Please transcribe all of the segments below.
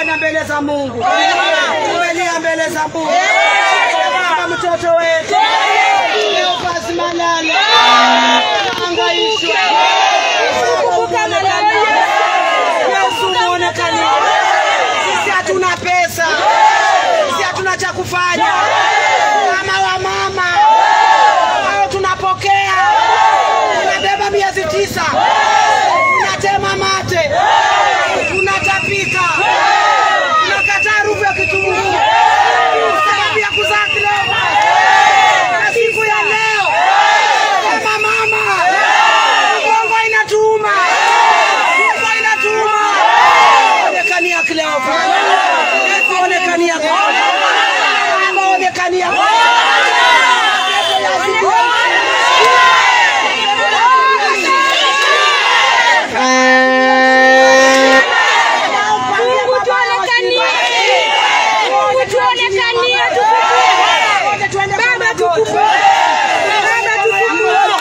tena mbele za Mungu, tuelia mbele za Mungu kama mtoto wetu leo basi malala angaishwa Yesu muonekane. Sisi hatuna pesa, sisi hatuna cha kufanya kama wamama ambao tunapokea, tunabeba miezi tisa, tunatema mate, tunatapika, tunakataa harufu ya kitunguu sababu ya kuzaa kidogo. Na siku ya leo kama mama, mgongo inatuuma, mgongo inatuuma, onekania Cleopa, onekania Cleopa, onekania Baba tukufu. Baba tukufu.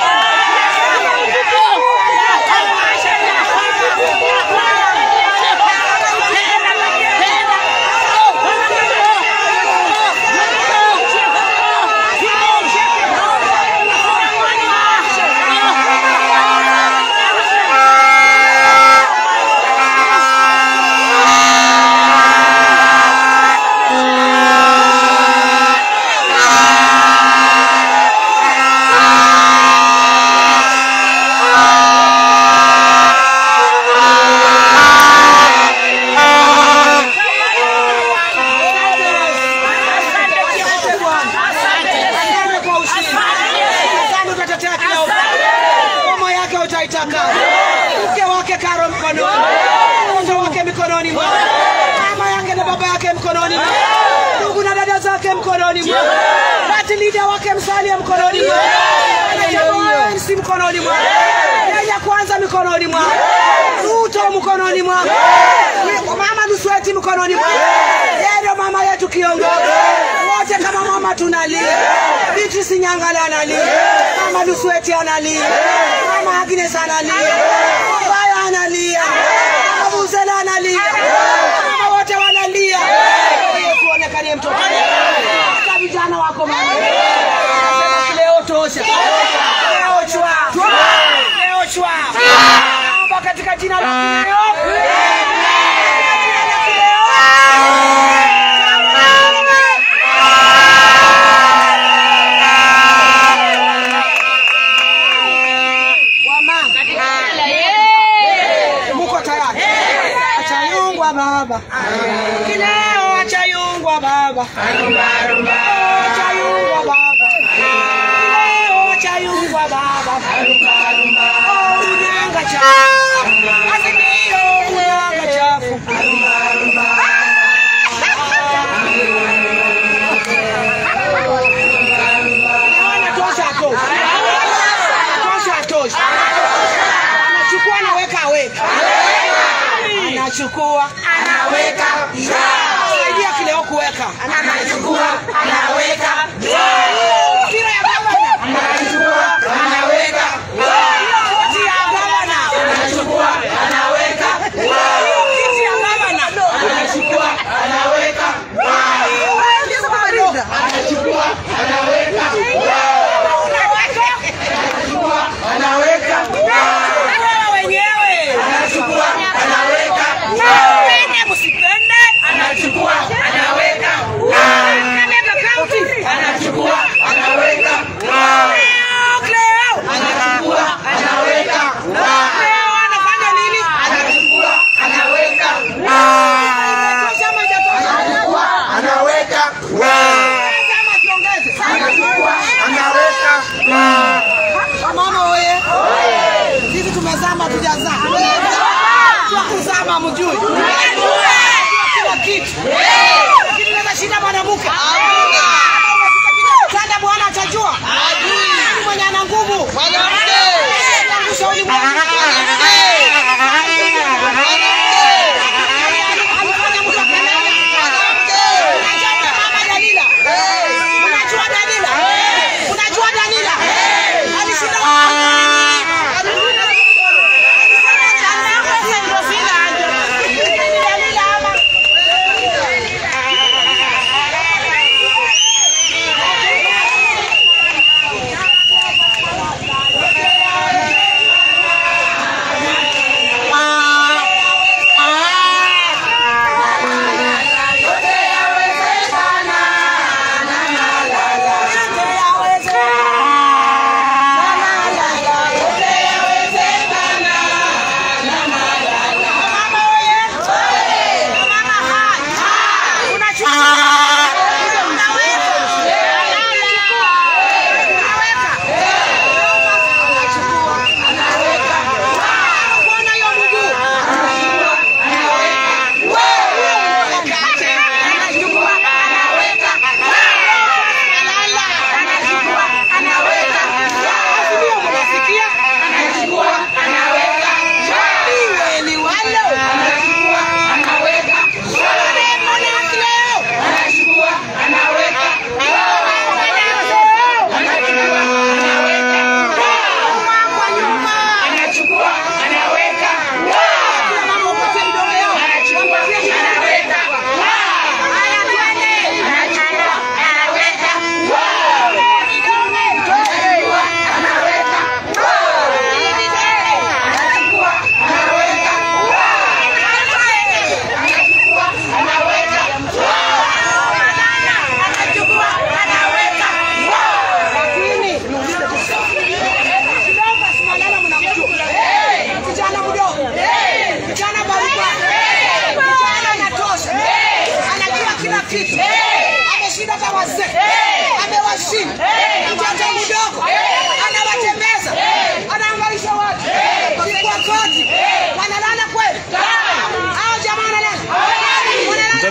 Asante Bwana. Asante kwa ushindi. Asante utatetea kila upande. Ngoma yake utaitaka. Mke wake Karo mkononi. Mtoto wake mikononi mwake. Mama yake na baba yake mkononi mwake. Ndugu na dada zake mkononi mwake. Party leader wake Msalia mkononi mwake. MC mkononi mwake. Kenya kwanza mikononi mwake. Ruto mkononi mwake. Mama Lusweti mkononi mwake. Yeye ndio mama yetu kiongozi. Wote kama mama tunalia. Beatrice Nyangala analia. Mama Lusweti analia. Mama Agnes analia. Baya analia. Mama Buzela analia. Mama wote wanalia. Yesu onekanie mtoto. Hata vijana wako mama. Nasema Leo tosha. Leo chwa. Leo chwa. Naomba katika jina la Leo. Wamama. Muko tayari? Achayungwa baba. Kileo achayungwa baba. Achayungwa baba. Kileo achayungwa baba. Oh, unyanga chafu. Azimio unyanga chafu. Naona tosha tosha. Tosha tosha. Anachukua anaweka aweka. Anachukua anaweka. Saidia kileo kuweka. Anachukua anaweka. Mpira ya gavana. Anachukua anaweka. Hiyo koti ya gavana. Anachukua anaweka. Hiyo kiti ya gavana.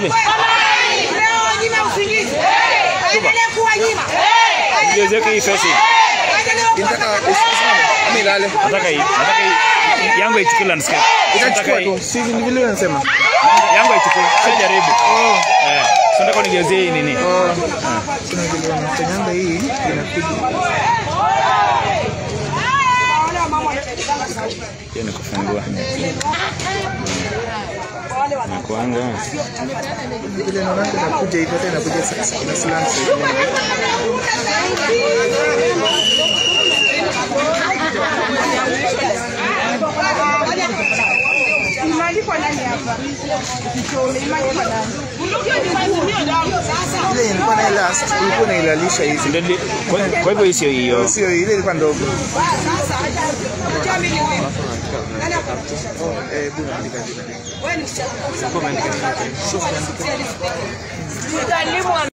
Mami. Leo wanyime usingizi. Aendelee kuwanyima. Nigeuzeke hii face. Inataka isimame ama ilale. Nataka hii. Nataka hii. Yangu ichukue landscape. Nataka Itachukua hii. tu. Si ni vile unasema. Yangu ichukue. Sijaribu. Eh. So nataka nigeuzie hii nini? Oh. Kuna vile wanafanyanga hii inakuja. Hiyo ni kufungua. Nakuanga. Vile naona inakuja hivyo tena inakuja sasa. Ina slant side. Imeandikwa nani hapa? Imeandikwa nani? Ile ilikuwa na last, ulikuwa unailalisha hizi. Ndio li- kwa kwa hivyo hii sio hiyo. Sio ile ilikuwa ndogo. Sasa unajua mimi ni wewe. Nani akufundisha? Eh, buna andika andika. Wewe ni msichana. Utalimu